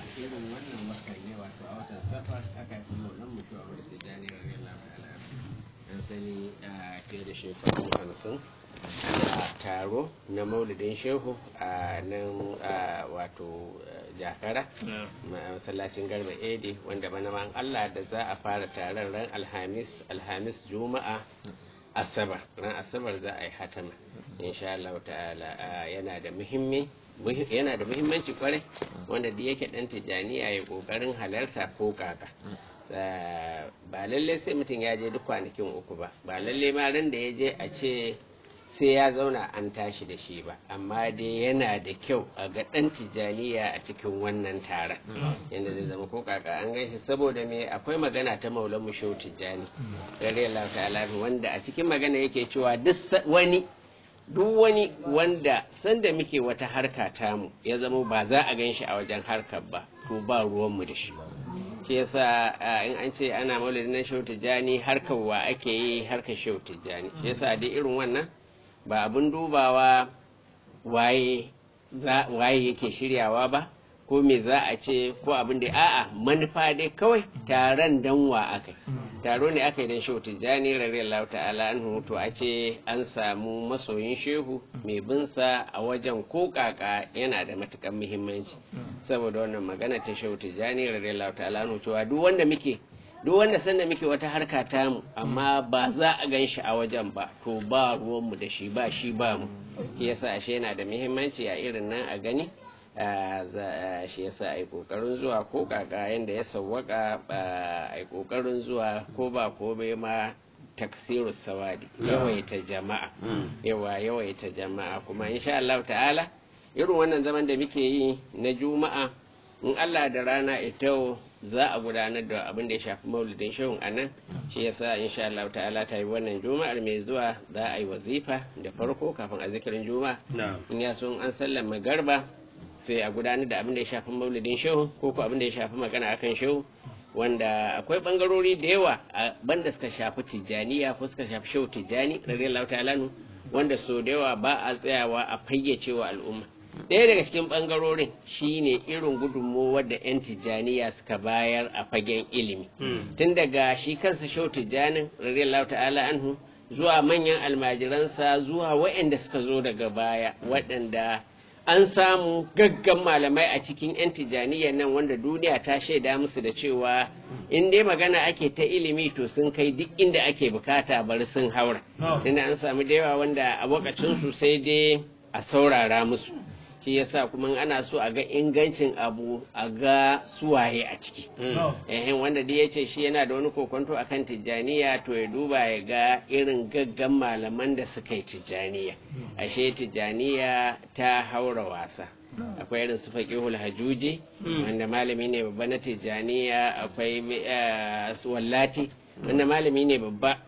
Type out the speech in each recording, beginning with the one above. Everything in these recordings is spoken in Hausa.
irin wannan watan ne wato a watan safar aka yi kuma wannan mutuwa wanda sai jani radiyallahu ta'ala an sani a fiye da shekaru hamsin ana taro na maulidin shehu a nan wato jakara masallacin garba edi wanda bana man allah da za a fara taron ran alhamis alhamis juma'a asabar ran asabar za a yi hatama insha Allah ta'ala yana da muhimmi yana da muhimmanci kwarai wanda da yake dan tijaniya ya kokarin halarta ko kaka ba lalle sai mutum ya je duk kwanakin uku ba ba lalle ma ran da ya je a ce sai ya zauna an tashi da shi ba amma dai yana da kyau a ga dan tijaniya a cikin wannan taron yadda zai zama ko kaka an gaishe saboda me akwai magana ta maulan mu shehu tijani radiyallahu ta'ala wanda a cikin magana yake cewa duk wani duk wani wanda sanda muke wata harka tamu ya zama ba za a gan shi a wajen harkar ba to ba ruwanmu da shi shi yasa in an ce ana maulidin na shehu tijjani harkar wa ake yi harkar shehu tijjani shi yasa dai irin wannan ba abin dubawa waye waye yake shiryawa ba ko me za a ce ko abin da a'a manufa dai kawai taron danwa aka taro ne aka yi don shehu tijjani radiyallahu ta'ala an to a ce an samu masoyin shehu mai binsa a wajen ko kaka yana da matukan muhimmanci saboda wannan magana ta shehu tijjani radiyallahu ta'ala an cewa duk wanda muke duk wanda sanda muke wata harka tamu amma ba za a gan shi a wajen ba to ba ruwanmu da shi ba shi ba mu shi yasa ashe yana da muhimmanci a irin nan a gani shi yasa a yi kokarin zuwa ko kaka yadda ya sawwaka a yi kokarin zuwa ko ba ko bai ma taksiru sawadi yawaita jama'a yawa yawaita jama'a kuma insha Allah ta'ala irin wannan zaman da muke yi na juma'a in Allah da rana ita za a gudanar da abin da ya shafi maulidin shehun a nan shi yasa insha Allah ta'ala ta yi wannan juma'ar mai zuwa za a yi wazifa da farko kafin a zikirin juma'a in ya so an sallama garba sai a gudanar da abin da ya shafi maulidin shehu ko ko abin da ya shafi magana akan shehu wanda akwai bangarori da yawa a banda suka shafi tijjaniya ko suka shafi shehu tijjani radiyallahu ta'ala wanda so da yawa ba a tsayawa a fayyace wa al'umma ɗaya daga cikin ɓangarorin shine irin gudunmowar da 'yan tijjaniya suka bayar a fagen ilimi tun daga shi kansa shau tijjanin radiyallahu ta'ala anhu zuwa manyan almajiransa zuwa waɗanda suka zo daga baya waɗanda an samu gaggan malamai a cikin 'yan tijjaniya nan wanda duniya ta shaida musu da cewa in dai magana ake ta ilimi to sun kai duk inda ake bukata bari sun haura tunda an samu da yawa wanda a lokacinsu sai dai a saurara musu shi yasa kuma ana so a ga ingancin abu a ga suwaye a ciki ehin wanda dai yace shi yana da wani kokonto akan tijjaniya to ya duba ya ga irin gaggan malaman da suka yi tijjaniya ashe tijjaniya ta haura wasa akwai irin su faƙihul hajuji wanda malami ne babba na tijjaniya akwai wallati wanda malami ne babba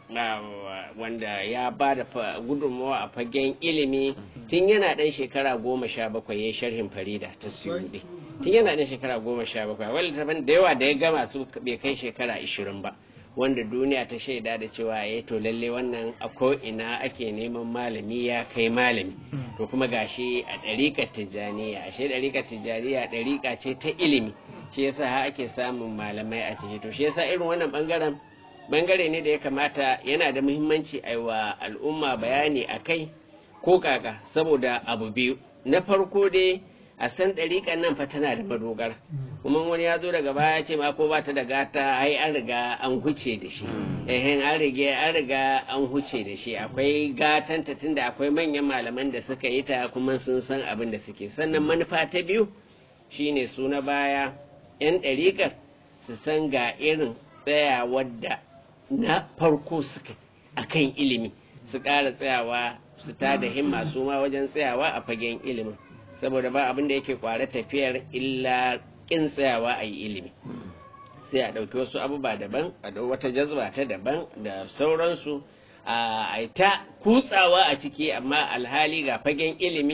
wanda ya ba da gudunmawa a fagen ilimi tun yana ɗan shekara goma sha bakwai ya sharhin farida ta suyuɗi tun yana ɗan shekara goma sha bakwai wani littafin da yawa da ya gama su bai kai shekara ishirin ba wanda duniya ta shaida da cewa ya to lalle wannan a ina ake neman malami ya kai malami to kuma gashi a ɗariƙar tijjaniya ashe ɗariƙar tijjaniya ɗariƙa ce ta ilimi shi yasa ha ake samun malamai a ciki to shi yasa irin wannan ɓangaren bangare ne da ya kamata yana da muhimmanci a wa al'umma bayani a kai ko kaka saboda abu biyu na farko dai a san ɗariƙan nan fa tana da madogara kuma wani ya zo daga baya ce ma ko ba ta da gata ai an riga an huce da shi ehen an riga an riga an huce da shi akwai gatanta tunda akwai manyan malaman da suka yi ta kuma sun san abin da suke sannan manufa ta biyu shine su na baya yan ɗariƙar su san ga irin tsayawar da na farko suka akan ilimi su ƙara tsayawa su ta da himma su ma wajen tsayawa a fagen ilimin saboda ba abin da yake kware tafiyar illa ƙin tsayawa a yi ilimi sai a ɗauki wasu abubuwa daban a ɗau wata jazba ta daban da sauransu a ta kutsawa a ciki amma alhali ga fagen ilimi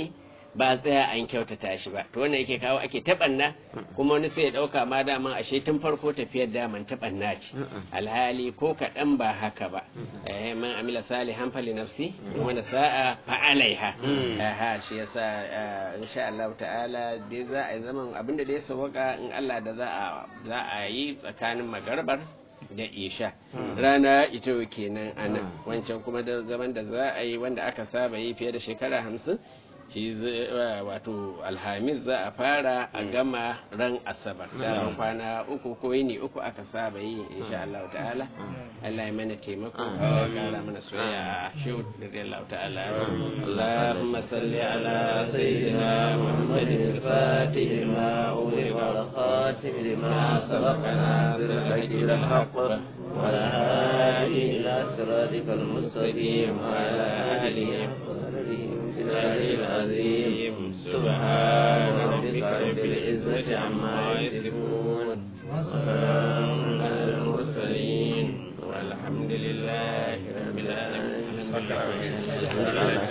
ba a tsaya an kyautata shi ba to wannan yake kawo ake taɓanna kuma wani sai ya ɗauka ma daman ashe tun farko tafiyar daman taɓanna ce alhali ko kaɗan ba haka ba eh man amila salihan fali nafsi wanda sa'a fa alaiha aha shi yasa insha Allah ta'ala dai za a yi zaman abinda da ya sawaka in Allah da za a za a yi tsakanin magarbar da isha rana ita kenan anan wancan kuma da zaman da za a yi wanda aka saba yi fiye da shekara hamsin shi wato alhamis za a fara a gama ran asabar da kwana uku ko yini uku aka saba yi insha Allah ta'ala Allah ya mana taimako ya kara mana soyayya shi da Allah ta'ala Allahumma salli ala sayyidina Muhammadin al-fatih ma ughliqa wal khatim lima sabaqana sirrul haqq وعلى آله إلى صراطك المستقيم وعلى آله العلي العظيم سبحان ربك رب العزة عما يصفون وسلام على المرسلين والحمد لله رب العالمين